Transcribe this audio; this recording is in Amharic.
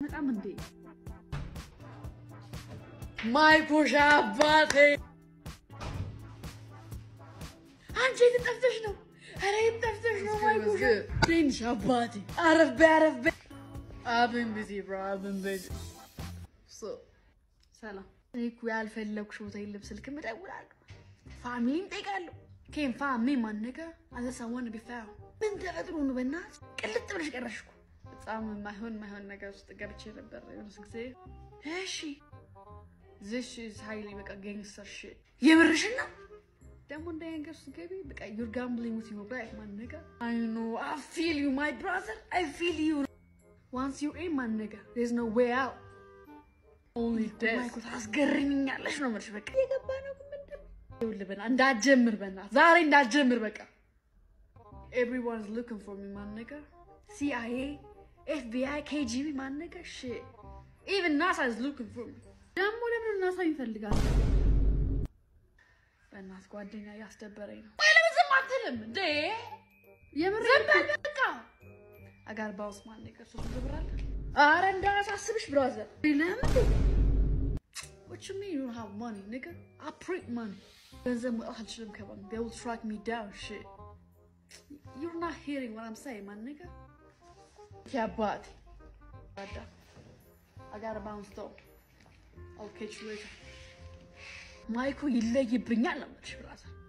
በጣም እንዴ ማይኮሻ አባቴ አንቺ የት ጠፍተሽ ነው? ኧረ የት ጠፍተሽ ነው? ማይኮሻ ትንሽ አባቴ አረፍ በይ አረፍ በይ። አብን ቢዚ ብሮ አብን ቢዚ ሰላም። እኔ እኮ ያልፈለግኩሽ ቦታ የለም። ስልክም እደውላለሁ፣ ፋሚሊም ጠይቃለሁ። ኬም ፋሚ ማን ነገር አዘሳዋን ቢፋ ምን ተፈጥሮ ነው? በእናትህ ቅልጥ ብለሽ ቀረሽ እኮ። በጣም የማይሆን የማይሆን ነገር ውስጥ ገብቼ ነበር የሆነስ ጊዜ። እሺ ዝሽ ሀይሌ በቃ ገንግስተር ሽ የምርሽን ነው ደግሞ እንደ ነገር ውስጥ ገቢ በቃ ዩር ጋምብሊንግ ዊዝ ዩር ላይፍ ማን ነገር አይ ኖ አይ ፊል ዩ ማይ ብራዘር አይ ፊል ዩ ዋንስ ዩር ኢን ማን ነገር ዜር ኢዝ ኖ ዌይ አውት ኦንሊ ዴዝ ማይኮ ታስገርሚኛለሽ ነው የምልሽ። በቃ የገባ ነው ግን ምንድን ነው ይኸውልህ፣ በእናትህ እንዳትጀምር፣ በእናትህ ዛሬ እንዳትጀምር። በቃ ኤቭሪዋን ኢዝ ሉኪንግ ፎር ሚ ማን ነገር ሲአይኤ ኤፍቢአይ ኬጂቢ ማን ነገር ሽት ኢቭን ናሳ ኢዝ ሉኪንግ ፎር ሚ ደግሞ ለምን ናሳ ይፈልጋል? በእናትህ ጓደኛ እያስደበረኝ ነው። ወይ ለምን ዝም አትልም እንዴ? የምር ዝም በል በቃ። አጋር ባውስ ማን ነገር ሶስት መቶ ብር አለ። ኧረ እንዳያሳስብሽ ብራዘር። ለምን What you mean you don't have money, nigga? I print money. ገንዘብ መውጣት አልችልም ከባንክ. They will track me down, shit. You're not hearing what I'm saying, my nigga. Yeah, but I gotta bounce though. I'll catch you later. ማይኩ ይለይብኛል ነው የምልሽ ብራዘር።